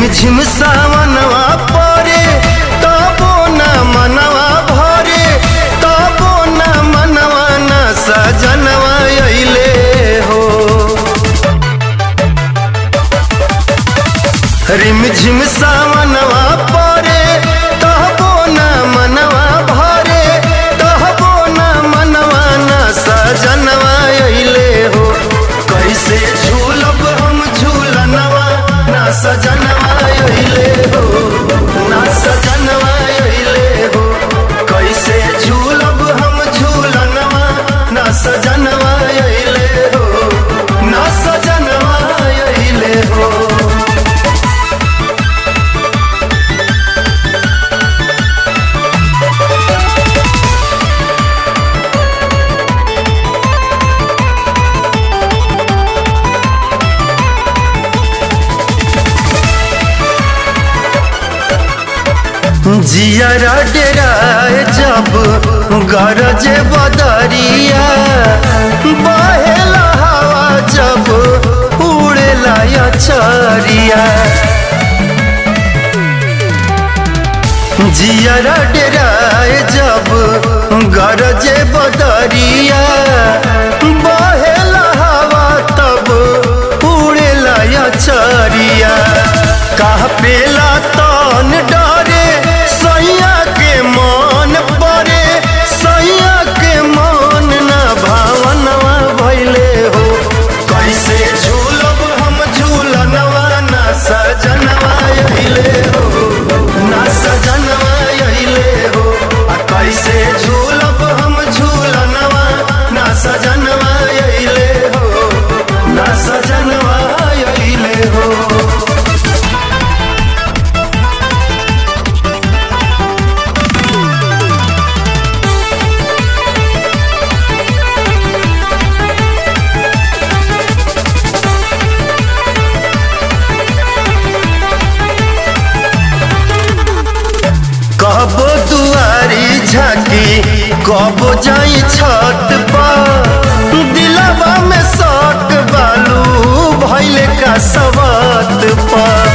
झिम सावनवा परे तबो न मनवा भरे तबो न मनवा न सजनवा अइले हो रिम झिम सावनवा परे तबो न मनवा भरे तबो न मनवा न सजनवा अइले हो कैसे झूलब हम झूलनवा ना सजनवा अइले हो ना सजनवा अइले हो कैसे झूलब हम झूलनवा ना सजनवा अइले हो ना सजनवा अइले हो जियरा डेराए जब गरजे बदरिया बहेला हवा जब उड़ेला अचरिया जियरा डेराए जब गरजे बदरिया बहेला हवा तब उड़ेला अचरिया कह पेला तन डरे सैया के मन परे सैया के मन न भावनवा भैले हो कैसे झूलब हम झूलनवा न सजनवा अइले हो न सजनवा अइले हो आ कैसे झूलब हम झूलनवा न सजनवा अइले हो न सजनवा अइले हो कबो दुआरी झाकी कबो जाई छत पर दिलवा में शक बालू भैले का सवात पर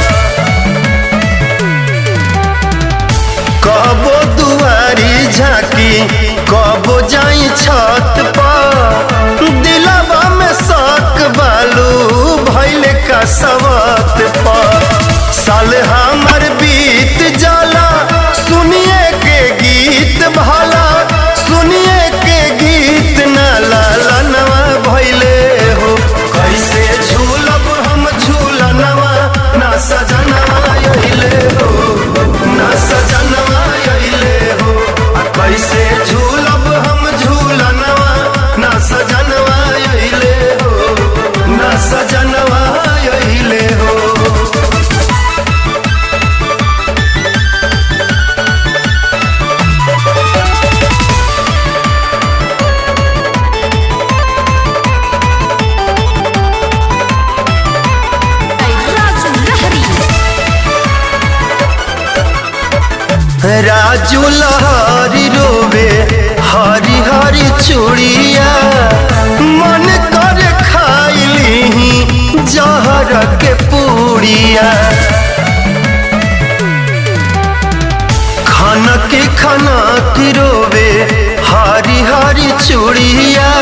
कबो दुआरी झाकी कबो जाई छत पर दिलवा में शक बालू भैले का सवात पर साल हमर बीत जाला सुनिए के गीत भला सुनिए के गीत न लाला नवा भैले हो कैसे झूलब हम झूलनवा ना सजनवा अइले हो ना सजनवा अइले हो आ कैसे झूलब हम झूलनवा ना सजनवा अइले हो ना सजनवा अइले हो राजू लहरी राजू लहरी रोवे हरी हरी चूड़िया मन कर खाइली जहर के पूड़िया खनक खनक रोवे हरी हरी चूड़िया